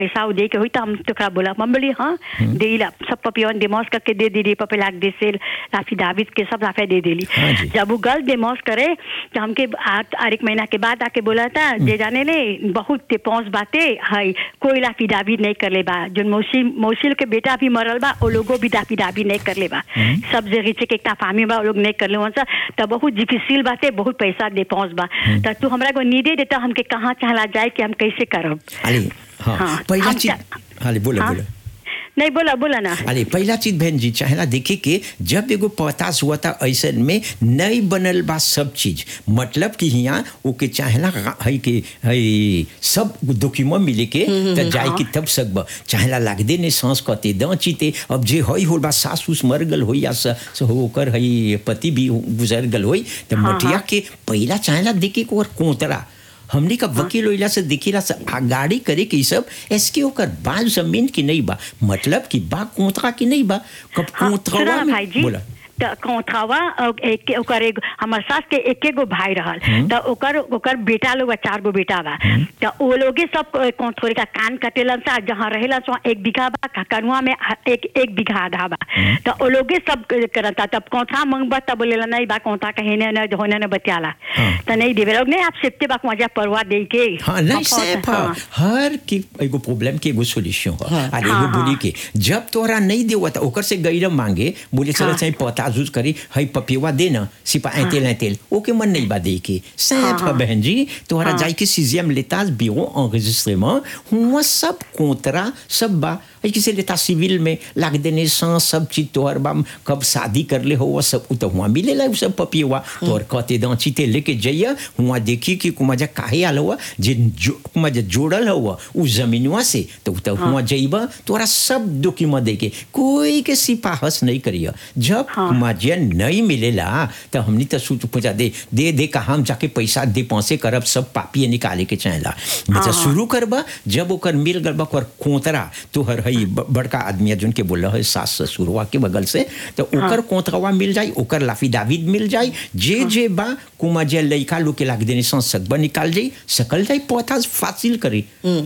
पैसा दे के हुई तो हम तोकरा बोला हम बोली हाँ दे ला सब पपियन डेमोस करके दे दी पपे लाग दे से लाफी दाविद के सब लाफे दे देली हाँ जी। जब वो गल डेमोस करे तो हमके आ- आर एक महीना के बाद आके बोला था जे जाने ले बहुत ते पहुंच बाते हाय कोई लाफी दाविद नहीं कर ले बा जो मौसी मौसी के बेटा भी मरल बा वो लोगो भी दाफी दाविद नहीं कर ले बा सब जे रिचे के एकटा फामी बा वो लोग नहीं कर ले वहाँ तो बहुत डिफिसिल बाते बहुत पैसा दे पहुंच बा तो तू हमरा को नीदे देता हमके कहाँ चला जाए कि हम कैसे करब अरे हाँ, हाँ, पहिला हम चीज चा- हाले बोला हाँ? बोला नहीं बोला बोला ना अरे पहला चीज बहन जी चाहेला देखिए कि जब एगो पतास हुआ था ऐसे में नहीं बनल बा सब चीज मतलब कि यहाँ ओके चाहेला है कि है सब डॉक्यूमेंट मिले के त जाए कि तब सकब चाहेला लागदे ने सांस कते द चीते अब जे हई होल बा सास उस मर गल होई या स स होकर हई पति भी गुजर गल होई त हाँ, मटिया हाँ। के पहला चाहेला देखे को कोतरा हमने का वकील होइला से देखिला से आगाड़ी करे कि ई सब एसके ओकर बाल जमीन की नहीं बा मतलब कि बा कोतरा की नहीं बा कब हाँ, कोतरा सुना में भाई जी बोला त कौथावा एक ओकर एक हमर सास के एके गो भाई रहल त ओकर ओकर बेटा लोग बा, चार गो बेटा बा त ओ लोगे सब कौथोरे का कान कटेलन सा जहाँ रहेला सो एक बीघा बा ककनुआ में एक एक बीघा आधा बा त ओ लोगे सब करता तब कौथा मंगबा तब बोलेला नहीं बा कौथा कहे ने न होने न बतियाला हाँ। त नहीं देवे लोग नहीं आप सेफ्टी बा मजा परवा दे के हाँ नहीं हाँ, सेफ हाँ। हर की एगो प्रॉब्लम के एगो सोल्यूशन है हाँ। अरे हाँ, एगो बोली हाँ। के जब तोरा नहीं देवा था ओकर से गैर मांगे बोले चलो हाँ। चाहे पता जूझ करी हई पपिवा दे ना सिपा ऐतेल ऐतेल ओके मन नहीं बा दे के सेफ है हाँ। बहन जी तोरा हाँ। जाई के सिजियम लेताज बिरो enregistrement हुआ सब कोतरा सब बा ऐ किसे लेता सिविल में लाग देने सा सब चीज तोहर बा कब शादी कर ले हो वो सब उ तो हुआ मिलेला उ सब पपिवा तोहर कहते दांचीते लेके जइया हुआ देखी कि कुमाजा काहे आल हुआ जे जो कुमाजा जोड़ल हुआ उ जमीनवा से तो तो हुआ जइबा तोरा सब डॉक्यूमेंट देके कोई के सिपाहस नहीं करिया जब हाँ। कुमाजिया नहीं मिलेला तो हमनी तो सोच पूछा दे दे दे का हम जाके पैसा दे पहुंचे करब सब पापिए निकाले के चाहेला मतलब शुरू करबा जब ओकर मिल गल बा ओकर कोतरा तोहर हई ब- बड़का आदमी जोन के बोल है सास ससुरवा के बगल से तो ओकर कोतरवा मिल जाई ओकर लाफी दाविद मिल जाई जे जे बा कुमा जे लइका लोग के लाग देने सन सकबा निकाल जाई सकल जाई पौधा फासिल करी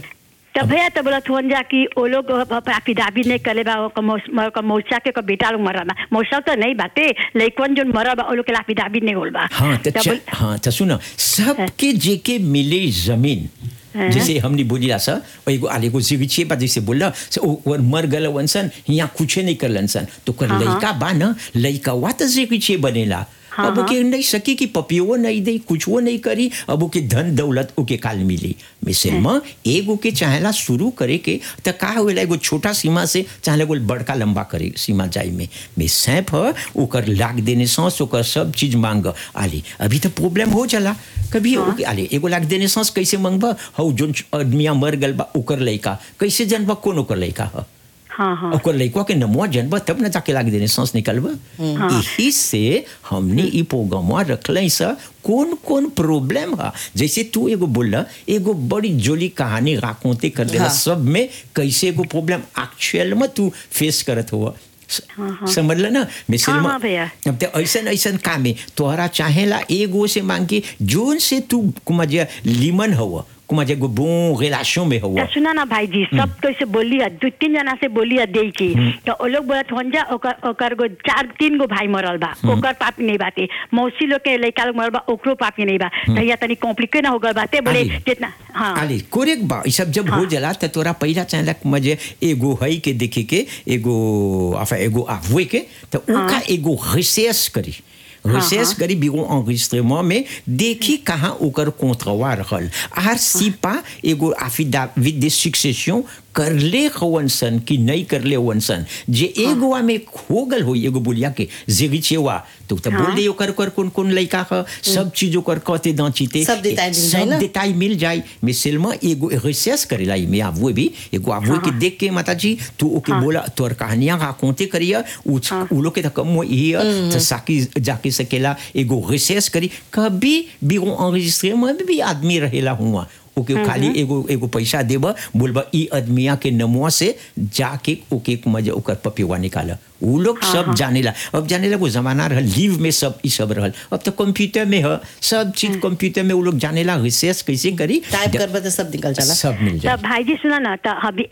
तब भैया तब बोला थोन जा कि वो लोग दाबी नहीं करे बा ओकर मौस- ओकर मौसा के ओकर बेटा लोग मरा बा मौसा तो नहीं बाते लेकिन जो मरा बा वो लोग के दाबी नहीं होल बा हाँ तो तब च- बोल- हाँ तो सुनो सबके जेके मिले जमीन हाँ। जैसे हमने बोली सा एगो आले एगो जिगिछे बा जैसे बोला से ओ और मर गल वंसन यहाँ कुछ नहीं करलन सन तो कर हाँ, हाँ। लइका बा ना लइका वा तो जिगिछे बनेला हाँ, अब ओके नहीं सकी कि पपियो नहीं दे कुछ वो नहीं करी अब ओके धन दौलत ओके काल मिली मिसल में एगो के चाहेला शुरू करे के तो का होएला एगो छोटा सीमा से चाहेला एगो बड़का लंबा करे सीमा जाए में में सैफ है ओकर लाग देने सांस ओकर सब चीज मांग आली अभी तो प्रॉब्लम हो चला कभी ओके आले एगो लाग देने सांस कैसे मांगबा हौ जोन आदमिया मर गल बा ओकर लइका कैसे जनबा कौन ओकर लइका है हाँ हाँ ओकर लइकवा के नमुआ जनबा तब न जाके लाग देने सांस निकलबा यही से हमने ई प्रोग्रामवा रखले सा कौन कौन प्रॉब्लम है जैसे तू एगो बोला एगो बड़ी जोली कहानी राकोते कर देला हाँ। सब में कैसे एगो प्रॉब्लम एक्चुअल में तू फेस करत हुआ हाँ। समझ ना मिसल हाँ, में हाँ भैया। अब तो ऐसन ऐसन काम है तोहरा चाहेला एगो से मांग के जोन से तू कुमाजे लीमन हुआ कुमाजे गो बो रिलेशन में हुआ तो सुना ना भाई जी सब तो इसे बोली है दो तीन जना से बोली है दे की तो वो लोग बोलत होन जा ओकर ओकर गो चार तीन गो भाई मरल बा ओकर पापी नहीं बाते मौसी लोग के लड़का लोग मरल बा ओकरो पापी नहीं बा भैया तनी कॉम्प्लिकेट ना हो गल बाते बोले आली। जितना हाँ अरे कोरेक बा ई सब जब हो हाँ। जला त तोरा पहिला चाहेला मजे एगो हई के देखे के एगो enfin एगो आवे के त ओका एगो रिसर्च करी रिसर्च करी बिगो enregistrement में देखी कहाँ ओकर कोंत्रवा रहल आर सिपा एगो affidavit de succession करले हवन सन कि नहीं करले हवन सन जे एगोवा में हो गल हो एगो बोलिया के जेगिचेवा तो त बोल दे ओकर ओकर कौन कौन लइका ह सब चीज ओकर कहते दांचीते सब देताई मिल जाए सब ना? देताई मिल जाए mais seulement एगो रिसर्च करेला में avoué भी एगो avoué के देख के माता जी तू ओके बोला तोर कहानियां राconter करिया उ उ लोग के त कम ही है तो साकी जाके सकेला एगो रिसर्च करी कभी भी enregistrement में भी आदमी रहेला हुआ ओके खाली एगो एगो पैसा देबा बोलबा ई आदमिया के नमुआ से जाके ओके मजे ओकर पपिवा निकाला उ लोग सब जानेला अब जानेला वो जमाना रहल लीव में सब ई सब रहल अब तो कंप्यूटर में है सब चीज कंप्यूटर में वो लोग जानेला रिसर्च कैसे करी टाइप करबा तो सब निकल जाला सब मिल जाए तब भाई जी सुना ना तो अभी